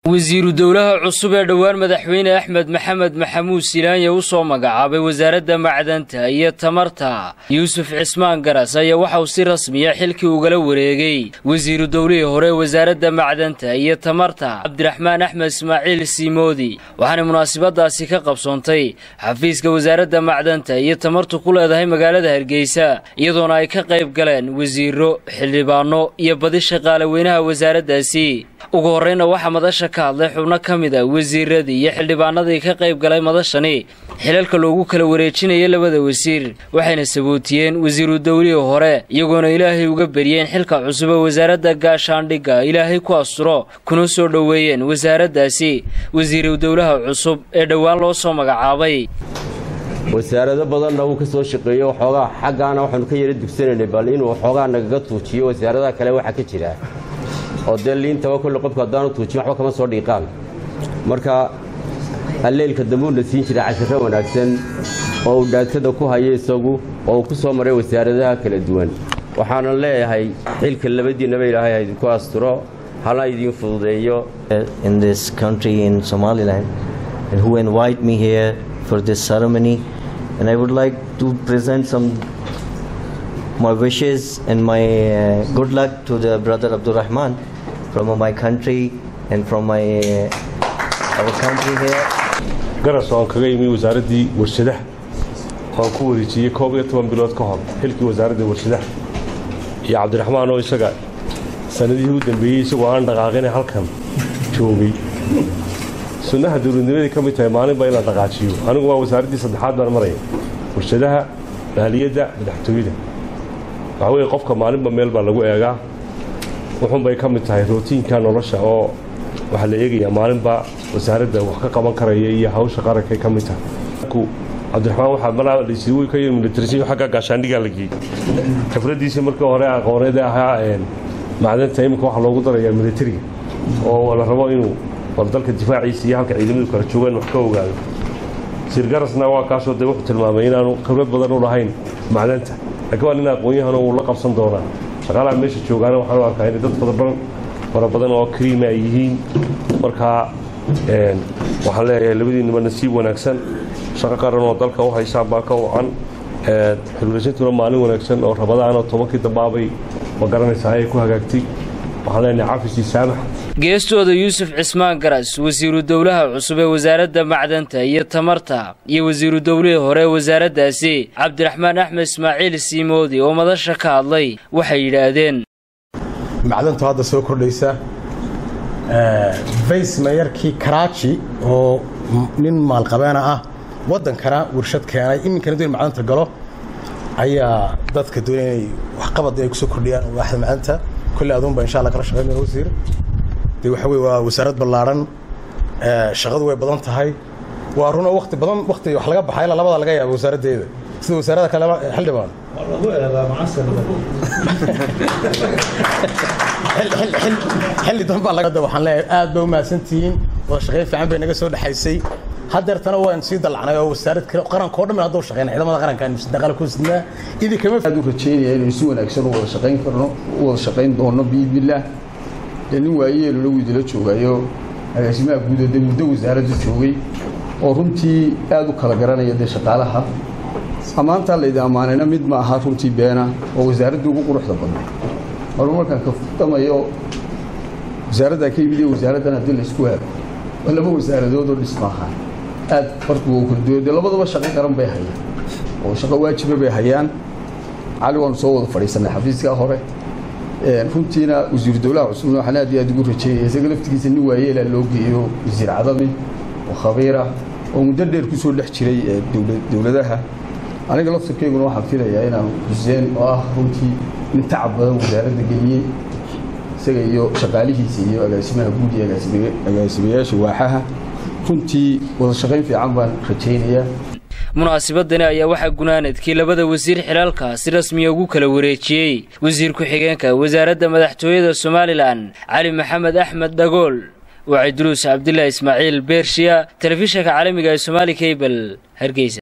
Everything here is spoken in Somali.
wasiiru dowlaha cusub ee dhowaan madaxweyne axmed maxamed maxamuud silaanya u soo magacaabay wasaaradda macdanta iyo tamarta yuusuf cismaan garas ayaa waxauu si rasmiya xilkii ugala wareegay wasiiru dowlihii hore wasaaradda macdanta iyo tamarta cabdiraxmaan axmed ismaaciil siimoodi waxaana munaasabadaasi ka qabsoontay xafiiska wasaaradda macdanta iyo tamartu ku leedahay magaalada hargeysa iyadoona ay ka qayb galeen wasiiro xildhibaano iyo badi shaqaale weynaha wasaaraddaasi ugu horreyna waxaa madasha ka hadlay xubno ka mid a wasiiradii iyo xildhibaanadii ka qayb galay madashani xilalka loogu kala wareejinaya labada wasiir waxayna sabootiyeen wasiiru dowlihii hore iyagoona ilaahay uga beriyeen xilka cusub ee wasaaradda gaashaandhigga ilaahay ku asturo kuna soo dhoweeyeen wasaaraddaasi wasiiru dowlaha cusub ee dhowaan loo soo magacaabay wasaarado badanna wuu ka soo shaqeeyo waxoogaa xaggaana waxaanu ka yara dugsanaynay bal inuu waxoogaa nagaga tuujiyo wasaaradaha kale waxaa ka jira oo dee liintaba kolle qofku haddaanu tuujin waxba kama soo dhiiqaan marka alleelka dambuuna siin jira cashiro wanaagsan oo uu dhaatada ku hayo isagu oo uu ku soo maray wasaaradaha kala duwan waxaanan leeyahay xilka labadiinnaba ilaahay ha idinku asturo hana idiin fududeeyo in this country in Somaliland and who invite me here for this ceremony and I would like to present some my wishes and my uh, good luck to the brother Abdul Rahman from my country and from my uh, our country here. garas oo aan kaga imi wasaaraddii warshadaha oo aan ku wareejiyey koob iyo toban bilood ka hor xilkii wasaaradda warshadaha iyo cabdiraxmaan oo isaga sanadihii u dambeeyey isagoo aan dhaqaaqina halkan joogay sunnaha dowladnimaday ka mid tahay maalinba in la dhaqaajiyo anigu waa wasaaraddii saddexaad baan maraya warshadaha maaliyadda madaxtooyada waxaa weeye qofka maalinba meel baa lagu eegaa wuxuunbay ka mid tahay rootiinka nolosha oo waxaa la eegayaa maalinba wasaaradda wax ka qaban karaya iyo hawsha qarankay ka mid tahay cabdiraxmaan waxaa malaa laysiigu ka yiri militarisin xagga gaashaandhigaa la geeyey khibraddiisii markii hore aqooneed ahaa macdanta iminka waxaa loogu darayaa militariga oo la rabo inuu bal dalka difaaciisa iyo halka ciidamadu kala joogaan wax ka ogaado sirgarasna waa kaasoo dee wuxuu tilmaamay inaanu khibrad badan u lahayn macdanta laakiin waa nin aqoon-yahano uu la qabsan doonaa shaqaalaha meesha joogaana waxaan u arkaa inay dad fadabadan fara badan oo kariima ay yihiin markaa waxaan leeyahay labadiinaba nasiib wanaagsan shaqo qaran oo dalka u haysaan baa ka wacan xilwareysintuna maalin wanaagsan oo rabadaanoo tobankii dambaabay ma garanaysaa ayay ku hagaagtay waxaan leenahay cafisii saamax geestooda yuusuf cismaan garas wasiiru dowlaha cusub ee wasaaradda macdanta iyo tamarta iyo wasiiru dowlihii hore ee wasaaraddaasi cabdiraxmaan axmed ismaaciil siimoodi oo madasha ka hadlay waxay yidhaahdeen macdantu hadda soo kordhaysa vays mayarkii karaaji oo nin maalqabeena ah waddankana warshad keenay iminkana doon macdanta galo ayaa dadka doonaya inay waxqabad ay kusoo kordhiyaan waaxda macdanta kolley aduunba insha allah kala shaqeyn doona wasiir dee waxa weye waa wasaarad ballaadhan shaqadu way badan tahay waa runa wakti badan wakti wax laga baxay ilaa labada laga yaaba wasaaraddeeda sida wasaarada kale xildhibaan xilli danbaa waxaan leeyahay aad ba u mahadsantihiin wada shaqayn fiican bay naga soo dhexaysay hadeertana waan sii dalacnay oo wasaarad kale qarankao dhan hadduu shaqeyna ciidamada qarankaan daqaal ku sidnaa idinkama aad u rajeynaya inay si wanaagsan u wada shaqayn karno u wada shaqayn doono biidnillaah dee nin waayeelona wuu idila joogayo agaasimaha guuda dee muddo wasaaradda joogay oo runtii aad u kala garanaya dee shaqaalaha ammaantaa laydi ammaanayna mid ma aha runtii beena oo wasaaraddii ugu quruxda badnay maruu markaan ka fudamayo wasaaraddaa ka yimid iyo wasaaraddan haddii laysku helo waa laba wasaaradoodoo dhisma ahaa aad farqigu u kala duway dee labadaba shaqo qaran bay hayaan oo shaqo waajiba bay hayaan cali waanu soo wada fadhiisanay xafiiskaa hore runtiina wasiiru dowlaha cusubna waxaan aad iyo aad ugu rajeynaya isaga laftigiisa nin waayeelaa loo geeyo wasiir cadami oo khabiira oo muddo dheer ku soo dhex jiray dowladaha aniga laftirkayguna waxaan filayaa inaan xuseen oo ah runtii nin tacab badan wasaaradda geliyey isaga iyo shaqaalihiisa iyo agaasimaha guud iyo agaasimayaasha waaxaha runtii wada shaqayn fiican baan rajaynayaa munaasabadani ayaa waxaa gunaanadkii labada wasiir xilaalka si rasmiya ugu kala wareejiyey wasiir ku-xigeenka wasaaradda madaxtooyada somalilan cali maxamed axmed dhagool wacay duruus cabdilaahi ismaaciil beershiya telefishanka caalamiga ee somaali kabel hargeysa